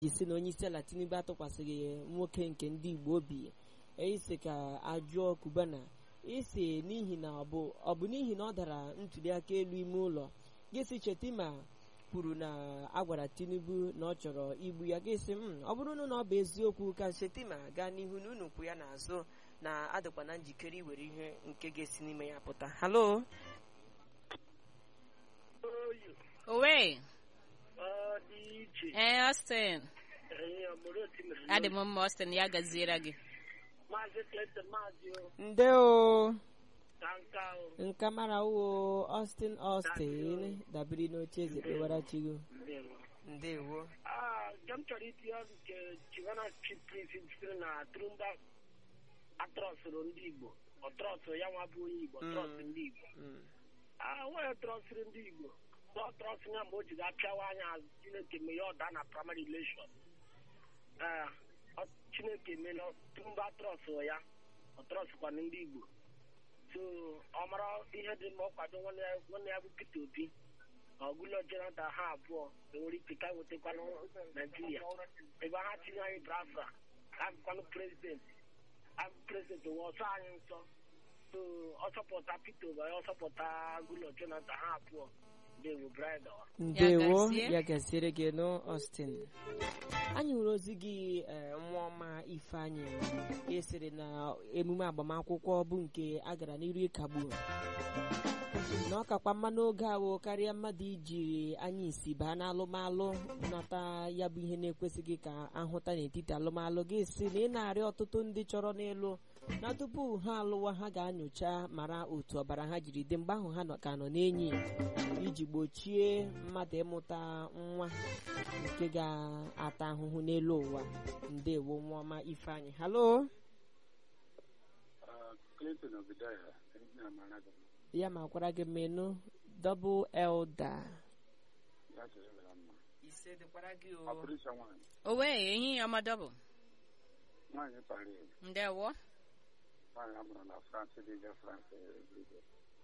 isi na onye isi ala tinubu atụkwasịghị nwoke nke ndị igbo obi isi ka ajụọ kubana isi n'ihi na ọ bụ ọ bụ n'ihi na ọ dara ntuliaka elu ime ụlọ gịsi chetima kwuru na agwara tinubu na ọ chọrọ igbu ya gịsị m ọ bụrụ na ọ bụ eziokwu ka chetima gaa n'ihu na unu kwụ ya n'azụ na adịkwa na njikere iwere ihe nke ga-esi n'ime ya pụta halo Owe, Ọ dị iche. ee Austin, Ee, ọmụrụ otu mere adị m mma Austin ya gaziere gị. Maazị Clinton Maazị o, nde o ka nka o. nka mara uwo austin austin dabere n'oche eze kpewara chigo Ndewo. ndewo Ah, nke m chọrọ itinye ọrụ nke Chivana Chief Prince sitere na Trumba atrọsụrụ ndị Igbo. Ọ trọsụrụ ya nwa bụ onye Igbo, ọ trọsụrụ ndị Igbo. Mm. Ah, nwanyị trọsụrụ ndị Igbo. Ọ trọsụrụ ya mgbe o ji ga-apịawa anya azụ Chineke mee ya ọda na primary election. Ah, ọ- Chineke meela Trumba trọsụrụ ya, ọ trọsụkwana ndị Igbo. so ọ mara ihe dị mma ọ kwado nwanne ya nwanne ya bụ Peter Obi ọgụlọ Jonathan ha abụọ enwere ike ka wetakwanụ Naijiria ebe ha tinye anyị Biafra abụkwanụ prezidenti abụ prezidenti nwe ọsọ anyị nsọ so ọ sọpụta Peter Obi ọ sọpụta agụlọ Jonathan ha abụọ dewo brida ndewo gazie. ya gaziere gị nụ austin anyị hụrụ ozi gị eh, nwa ọma ifeanyị esiri na emume agbamakwụkwọ bụ nke a gara n'iru ịkagbu na ọ kakwa mma n'oge ahụ karịa mmadụ iji anya isi baa n'alụmalụ nata ya bụ ihe na-ekwesịghị ka ahụta n'etiti alụmalụ gị si na ị na-arịọ ọtụtụ ndị chọrọ n'elu na tupu ha alụwa ha ga-anyocha mara otu ọbara ha jiri dị mgbe ahụ ha nọ- ka nọ n'enyi iji gbochie mmadụ ịmụta nwa nke ga-ata ahụhụ n'elu ụwa ndewo nwa ọma ifeanyị halo Clinton Obidaya, ndị amara gị ya ma kwara gị menụ double elda ya chere gara mma. ise dịkwara gị Ọ pụrụ ịsa nwaanyị. Owe, ehihie ọma dọbụ. Nwaanyị Paris, Ndewo. nwaanyị a mụrụ na France dị je France ebido.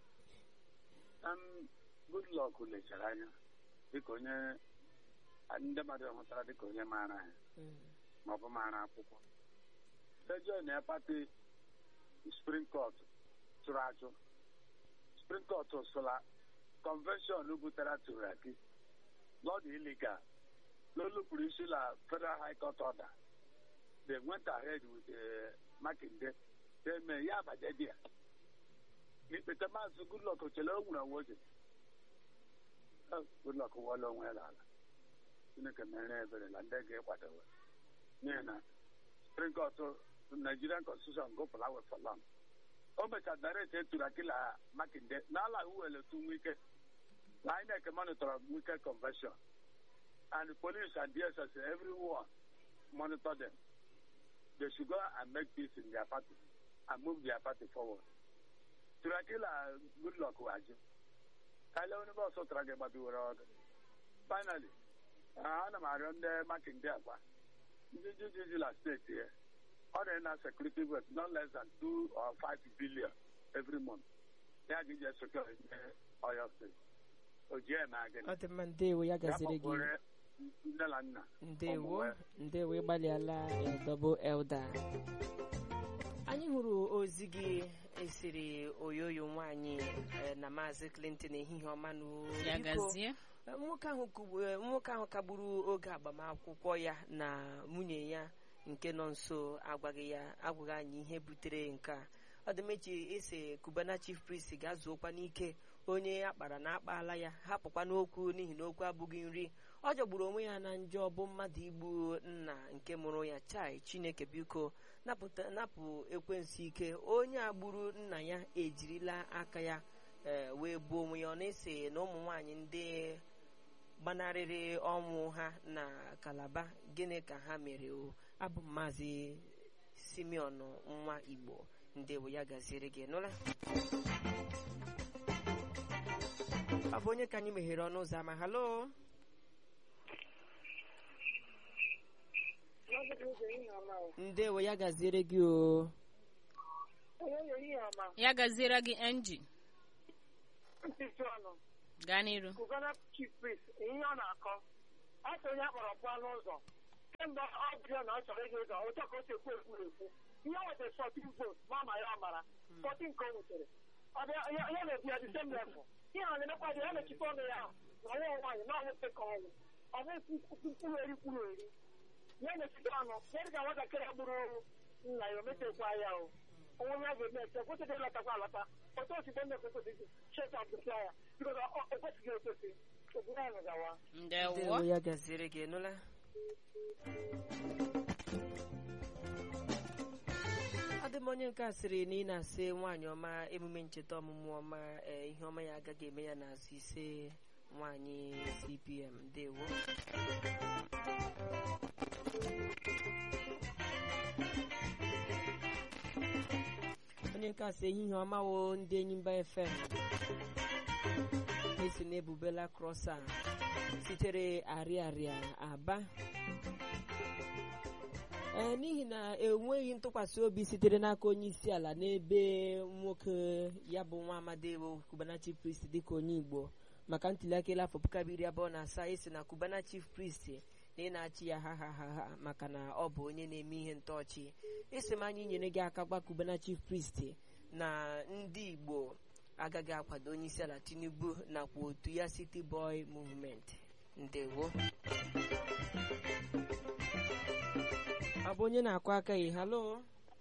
Um, Goodluck lechara anya dịka onye ndị mmadụ hụtara dịka onye maara ya ma ọ bụ maara akwụkwọ. Sejọ na pati Supreme Court tụrụ achụ. Supreme Court sola convention butere Turaki not illegal. Lolupụrụ isi na Federal High Court order. They went ahead with uh, Makinde. They may ya abaje dia. N'ikpete maazị Goodluck chere o nwere onwe oge. Eh, Goodluck wụọla onwe ya n'ala. Chineke mere ebere na ndị ga-ekwadowe. N'ihi na Supreme Court Nigerian Constitution gụpụrụ awe for long. O mechara direct eturu akila Makinde n'ala uwele tu nwike. Na INEC monitor Wike convention. And the police and DSS, everyone monitor them. They should go and make peace in their party and move their party forward. Turakila, good luck, Waji. Kale onye bụ ọsọ tara gị gbabiwere ọdụ. Finally, uh, ana m arịọ ndị Makinde agwa ndị jijijila steeti ya ọ dị na security worth not less than two or five billion every month. Ya ga ije secure Oyo steeti. O ji eme agịnị. ọ dị mma ndewo ya Ya gaziri gị kpọkwere nne na nna. ndewo Ọmụwe. ndewo ịgbalịala eh, double elda anyị hụrụ ozi gị esiri oyoyo nwaanyị eh, na maazị clinton ehihie ọma n'o Ya biko, gazie. eh, nwoke ahụ kugbu- eh, nwoke ahụ kagburu oge agbamakwụkwọ ya na nwunye ya nke nọ nso agwaghị ya agwaghị anyị ihe butere nke a ọ dị mechi ese kubana chief priest ga-azụokwa n'ike onye akpara na akpaala ya hapụkwa n'okwu n'ihi na okwu abụghị nri ọ jọgburu onwe ya na njọ bụ mmadụ igbu nna nke mụrụ ya chai chineke biko napụta napụ ekwensu ike onye a gburu nna ya ejirila aka ya ee, wee gbuo onwe ya ọ na-ese na ụmụ nwaanyị ndị gbanarịrị ọnwụ ha na kalaba gịnị ka ha mere o abụ m maazị simeon nwa igbo ndewo ya gaziere gị nụla ọ bụ onye ka anyị meghere ọnụ ụzọ ama halo ndewo ya gaziere gị o Ya gaziere gị NG. Gaa n'iru. Kugana Chief Priest, ihe ọ na-akọ, ọ sị onye akpọrọ pụọ n'ụzọ kemgbe ọ bụla na ọ chọrọ ịga ụzọ ụtọ ka o si ekwu ekwu ekwu ihe nwetara sọtin vot ma ma ya mara sọtin ka o nwetara ọ bịa ya ya na-ebi ya dị sem lefụ ihe a na-emekwa dị ya na-echite ọnụ ya ahụ na ọnwa nwaanyị na ọnwụ ka ọnwụ ọ bụ mkpụrụ eri kwuru eri ya na-echite ọnụ ya dị ka nwatakịrị gburu nna ya o metekwa ya o onwe ya ga-eme ete kwesịrị ịlatakwa alata otu osigbo nne kwesịrị cheta bụta ya bikọta o kwesịghị ekwesị obodo anyị gawa ndewo ndewo ya gaziere gị nụla ọ dị m onye nke a sịrị na ị na-asị nwaanyị ọma emume ncheta ọmụmụ ọma ee, ihe ọma ya agaghị eme ya n'azụ ise nwaanyị cpm ndewo onye nke a sị ehihie ọma wo ndị enyimba fm esi na ebubela krọsa sitere arịarịa aba ee n'ihi na enweghị ntụkwasị obi sitere n'aka onye isi ala n'ebe nwoke ya bụ nwa amadi bụ Cubana chief priest dịka onye igbo maka ntuliaka elu afọ puku abụọ iri abụọ na asaa esi na Cubana chief priest na ị na-achị ya ha ha ha ha maka na ọ bụ onye na-eme ihe ntọọchị esi m anyị nyere gị aka gwa Cubana chief priest na ndị igbo agaghị akwado onye isi ala tinubu nakwa otu ya city boy movement ndewo ọ bụ onye na-akụ aka yi halo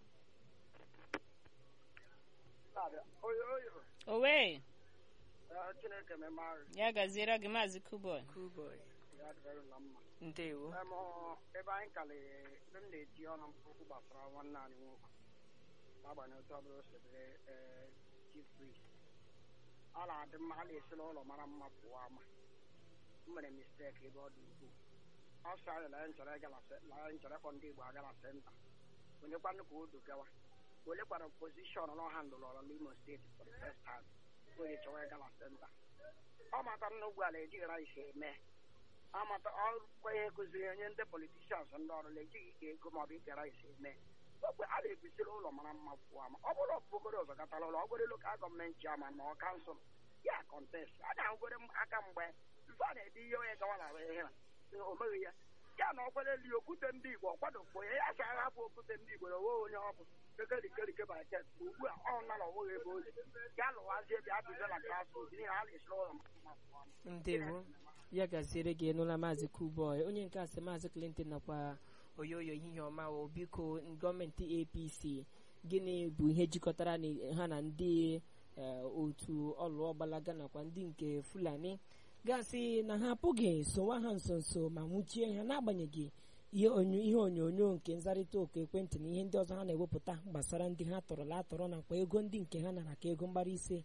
oyo oyo owe chineke memarụ ya gaziere gị maazị kuboy cool boy ya dịrị na mma ndewo Em, ọ, ebe anyị kalịrị ebe m na-eti ọnụ mkpụrụ gbasara nwanne anyị nwoke n'agbanyeghị otu ọbụla o sebere ee, chief priest ọ na-adị mma a na-esi n'ụlọ mara mma pụọ ama m mere misteki ebe ọ dị ukwuu ọ sị anyị na ya nchọrọ ịgala se- na ya nchọrọ ịkpọ ndị igbo agala senta onyekwanụ ka o dogawa olekwara pozishọn na ọha ndụlọrọ n'imo steeti for the first time onye chọrọ ịgala senta ọ matara na ugbu ala ejighị rice eme amata ọrụkwa ihe kụziri onye ndị politishans ndị ọrụ na-ejighị ike ego maọbụ ike rice eme ogbe a na-ebisiri ụlọ mara mma pụọ ama ọ bụrụ ọbụgoro ụzọ gatara ụlọ ọgoro lokal gọọmenti chairman ma ọ kansụl ya kọntest a na-ahụgoro m aka mgbe ife a na-ede ihe onye gawara ihe a, o meghị ya ya na ọkwere eli okwute ndị igbo ọkwadokwo ya ya si ahapụ okwute ndị igbo na onwe onye ọ bụ ekerikerike baket ugbu a ọ nara onweghị ebe ozi ya lụwazie bịa bido na klasrụm n'ihi a na-esiri ụlọ mara mma pụọ ama ndewo ya gaziere gị nụla maazị coolboy onye nke asị maazị clinton nakwa oyoyo ehihie ọma o biko gọọmenti apc gịnị bụ ihe jikọtara na- ha na ndị eh, otu ọlụọgbalaga nakwa ndị nke fulani gasị na ha apụghị sowa ha nso nso ma nwụchie ha n'agbanyeghị ihe onyo- ihe onyonyo nke nzarịta oku ekwentị na ihe ndị ọzọ ha na-ewepụta gbasara ndị ha tọrọla atọrọ nakwa ego ndị nke ha nara ka ego mgbara ise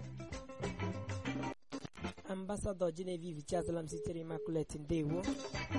ambasadọ genevieve chiazalam sitere immaculate ndewo